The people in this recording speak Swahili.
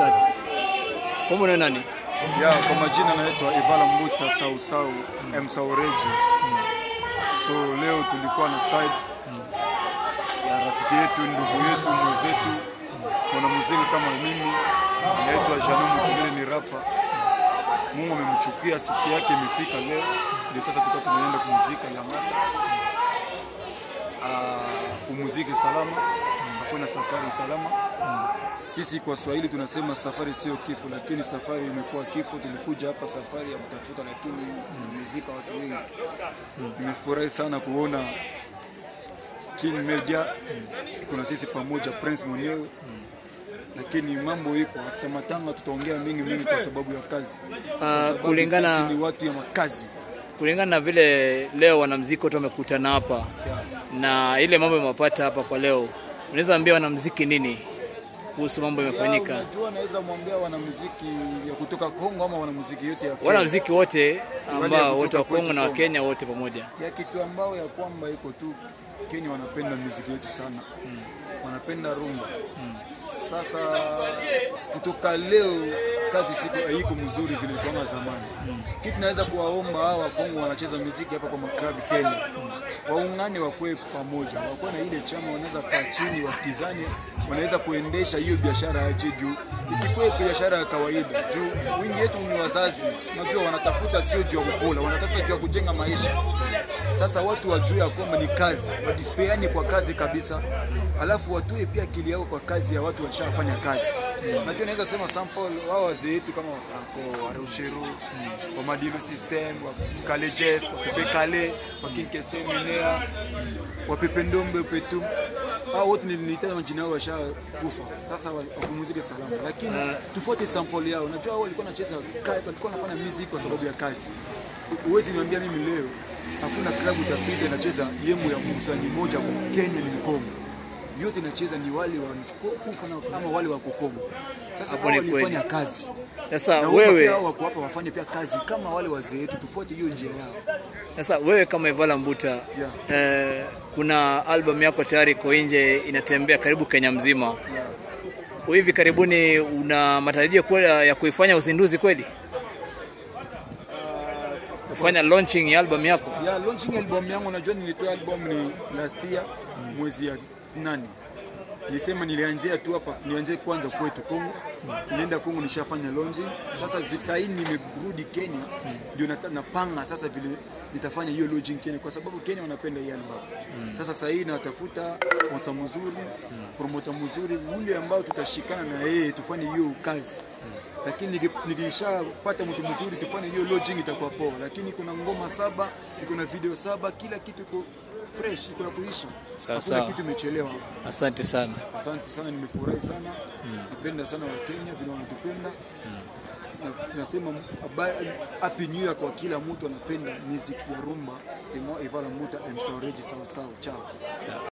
start. Kumbe ni nani? Ya, kwa majina naitwa Ivala Mbuta Sausau M Saureji. So leo tulikuwa na side ya rafiki yetu, ndugu yetu, mwenzetu, mwanamuziki kama mimi, naitwa Jano Mutugele, ni rapa. Mungu amemchukia, siku yake imefika leo, ndio sasa tukawa tunaenda kumuzika Lamata. Uh, umuziki salama, hakuna safari salama. Sisi kwa Swahili tunasema safari sio kifo, lakini safari imekuwa kifo. Tulikuja hapa safari ya kutafuta, lakini tumezika watu wengi. Nimefurahi sana kuona King Media kuna sisi pamoja, Prince mwenyewe lakini mambo iko after matanga, tutaongea mingi mingi kwa sababu ya kazi. Kwa Uh, sababu kulingana sisi ni watu ya makazi. kulingana na vile leo wanamuziki wote wamekutana hapa na ile mambo yamepata hapa kwa leo, unaweza ambia wanamuziki nini kuhusu mambo yamefanyika? Unajua, naweza mwambia wanamuziki ya kutoka Kongo ama wanamuziki yote ya Kenya. Wanamuziki wote ambao wote wa kutoka Kongo na kwetu Wakenya wote pamoja. ya kitu ambao ya kwamba iko tu Kenya wanapenda muziki yetu sana wanapenda rumba Sasa kutoka leo kazi siku haiko mzuri vile kama zamani kitu naweza kuwaomba hawa Kongo wanacheza muziki hapa kwa maklabu Kenya waungane, wakwe pamoja, wakuwe na ile chama, wanaweza kaa chini wasikizane, wanaweza kuendesha hiyo biashara yache juu isikuwe biashara ya kawaida, juu wingi yetu ni wazazi, najua wanatafuta sio juu ya kukula, wanatafuta juu ya kujenga maisha. Sasa watu wajue ya kwamba ni kazi, wajipeane kwa kazi kabisa, alafu watue pia akili yao kwa kazi ya watu walishafanya kazi. Najua naweza sema sample wao wazee wetu kama Wafranco, Warucheru, wa Madilu System, wa Kale Jeff, wa Pepe Kale, wa King Keste Menea, wa Pepe Ndombe Petu. Hao wote nilitaja majina yao washakufa. Sasa wa- wapumzike salama. Lakini tufuate sample yao. Najua wao walikuwa wanacheza ka- walikuwa wanafanya music kwa sababu ya kazi. Huwezi niambia mimi leo hakuna klabu utapita inacheza yembo ya msanii mmoja kwa Kenya ni Mkongo. Yote inacheza ni wale wa kufa na ama wale wa Kokongo. Sasa Hapo hao ni walifanya kweli. kazi. Sasa Na wewe wewe pia wako hapa wafanye pia kazi kama wale wazee wetu, tufuate hiyo njia yao. Sasa wewe kama Ivala Mbuta eh, kuna album yako tayari iko nje inatembea karibu Kenya mzima. Hivi karibuni una matarajio kweli ya kuifanya uzinduzi kweli? Kufanya launching ya album yako? Ya launching album yangu, najua nilitoa album ni last year mwezi ya nane. Nilisema nilianzia tu hapa, nianzie kwanza kwetu Kongo. Nilienda Kongo nishafanya launching. Sasa sasa hii nimerudi Kenya, ndio nata- napanga sasa vile nitafanya hiyo launching Kenya kwa sababu Kenya wanapenda hii album. Sasa sasa hii natafuta sponsor mzuri, promoter mzuri, yule ambao tutashikana na yeye tufanye hiyo kazi lakini niki- nikishapata mtu mzuri tufanye hiyo lodging itakuwa poa, lakini kuna ngoma saba, iko na video saba, kila kitu iko fresh, iko ya kuisha, Sawa, hakuna sawa. kitu imechelewa. Asante sana. Asante sana, nimefurahi sana, napenda sana Wakenya vile wanatupenda na, nasema habari- happy new year kwa kila mtu anapenda muziki ya rumba. Sema Ivala Muta M Saureji sawa sawa, chao.